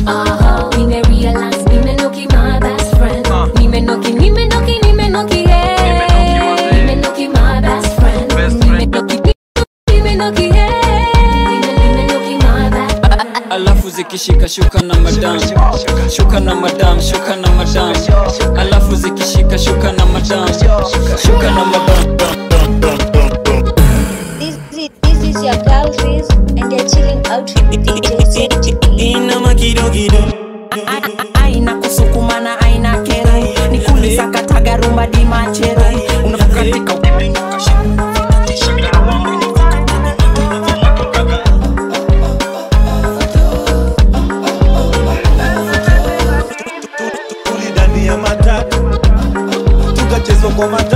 Aha, nimerealize nimenoki my best friend. Nimenoki, nimenoki, nimenoki, hey. Nimenoki my best friend. Nimenoki, nimenoki, hey. Nimenoki my best alafu zikishika shuka na madam shuka na madam shuka na madam alafu zikishika shuka na madam shuka na madam This, this, this is your girl Riz, and you're chilling out with DJ Seti. inama kidogido aina kusukuma na aina kero ni kulisakataga rumba di machero unapokatika tuli ndani ya matatu tukachezwa kwa matatu